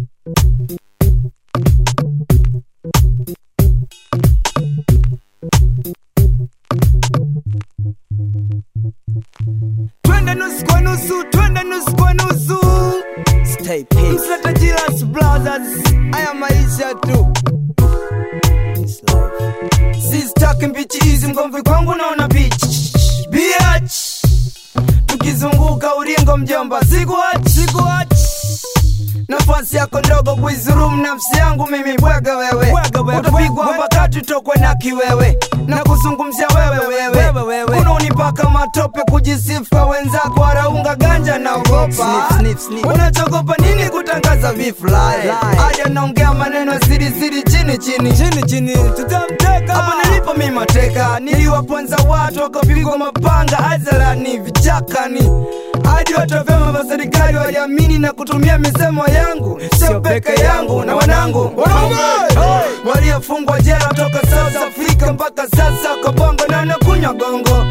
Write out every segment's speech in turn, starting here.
twende nusu kwa nusu twende nusu kwa nusu Stay peace. msleta jilas brothers haya maisha tu This life. sistaki mbichi hizi mgomvi kwangu naona bichi biach tukizunguka ulingo mjomba sikuach sikuach nafasi yako ndogo kuizurumu nafsi yangu mimi bwega wewe utapigwa mpaka tutokwe na kiwewe na kuzungumzia wewe wewe kuna unipaka matope kujisifu kwa wenzako waraunga ganja naogopa Snip, snip, snip. unachogopa nini kutangaza vifly Lie. aja naongea maneno siri siri chini chini Chini chini tutamteka. hapo nilipo mi mateka niliwaponza watu wakapigwa mapanga hadharani vichakani hadi watu wa vyama vya serikali waliamini na kutumia misemo yangu sio peke yangu na wanangu waliofungwa jela toka South Africa mpaka sasa kabongo na nakunywa gongo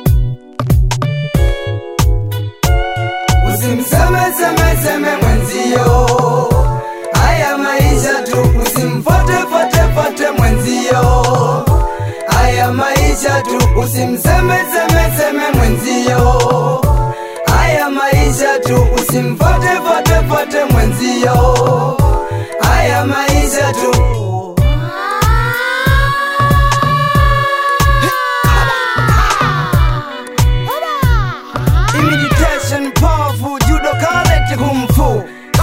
usimseme seme seme mwenzio haya maisha tu usimfote fote fote mwenzio haya maisha tu usimseme seme seme mwenzio haya maisha tu usimfote fote fote mwenzio haya maisha tu Imitation powerful judo karate kung fu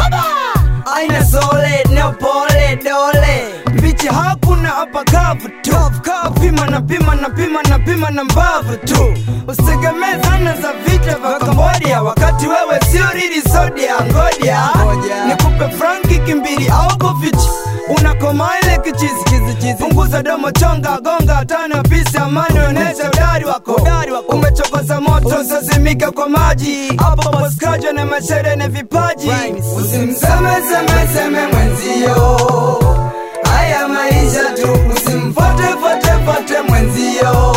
aina sole na pole dole mbichi hakuna hapa kavu tu pima na pima na pima na pima na mbavu tu usitegemee zana za vita vya kambodia wakati wewe sio rili sodia ngoja Ngoja. nikupe franki kimbili au kofichi unakoma ile kichizi punguza domo chonga gonga tano pisi amani onesha udari wako umechokoza moto sazimika kwa maji hapo boskaja na mashere na vipaji Rhymes. usimsemesemeseme mwenzio haya maisha tu usimfotefotefote mwenzio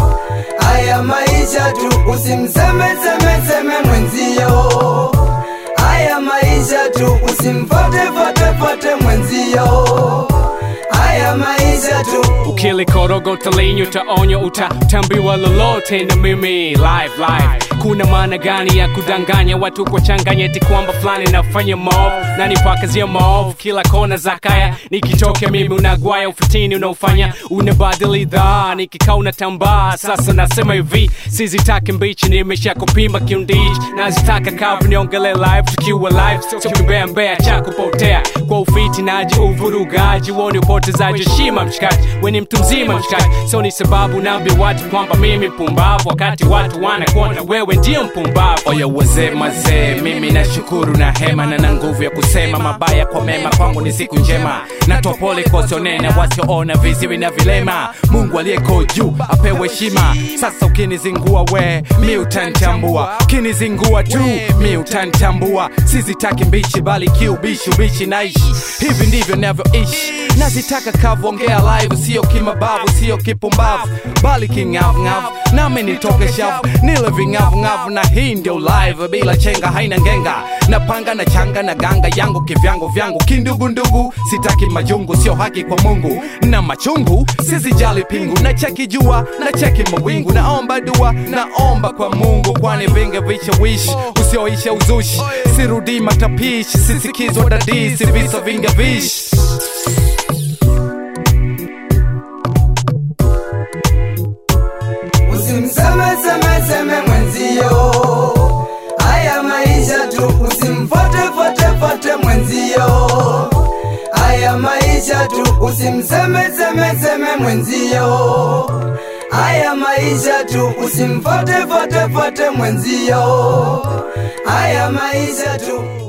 haya maisha tu usimsemesemeseme mwenzio haya maisha tu usimfotefotefote mwenzio haya maisha tu ukilikoroga linyo utaonywa utatambiwa lolote na mimi live live kuna maana gani ya kudanganya watu kwa changanyeti kwamba fulani nafanya mov na nipakazia mov kila kona za kaya nikitokea mimi unagwaya ufitini unaofanya unabadili dhaa nikikaa unatambaa sasa nasema hivi sizitaki mbichi nimesha kupima kiundichi nazitaka kavu niongele live tukiwa live sio kimbea mbea cha kupotea kwa ufiti naji uvurugaji woni upotezaji heshima mshikaji weni mtu mzima mshikaji so ni sababu naambi watu kwamba mimi mpumbavu wakati watu wanakuona wewe ndio mpumbavu oya wazee mazee mimi nashukuru na hema na na nguvu ya kusema mabaya kwa mema kwangu ni siku njema natoa pole kwa wasionena wasioona viziwi na vilema mungu aliyeko juu apewe heshima sasa ukinizingua we mi utanitambua ukinizingua tu mi utanitambua sizitaki mbichi bali kiubishi ubishi naishi hivi ndivyo navyoishi nazitaka kavu ongea live sio kimabavu sio kipumbavu bali king'avung'avu nami nitoke shavu nile ving'avung'avu na hii ndio live bila chenga haina ngenga napanga na changa na ganga yangu kivyangu vyangu kindugundugu sitaki majungu sio haki kwa mungu na machungu sizijali pingu na cheki jua na cheki mawingu naomba dua naomba kwa mungu kwani vinge vishawishi usioisha uzushi sirudi matapishi sisikizwa dadisi visa vinge vishi usimsemesemeseme mwenzio haya maisha tu usimfotefotefote mwenzio haya maisha tu usimsemesemeseme mwenzio haya maisha tu usimfotefotefote mwenzio haya maisha tu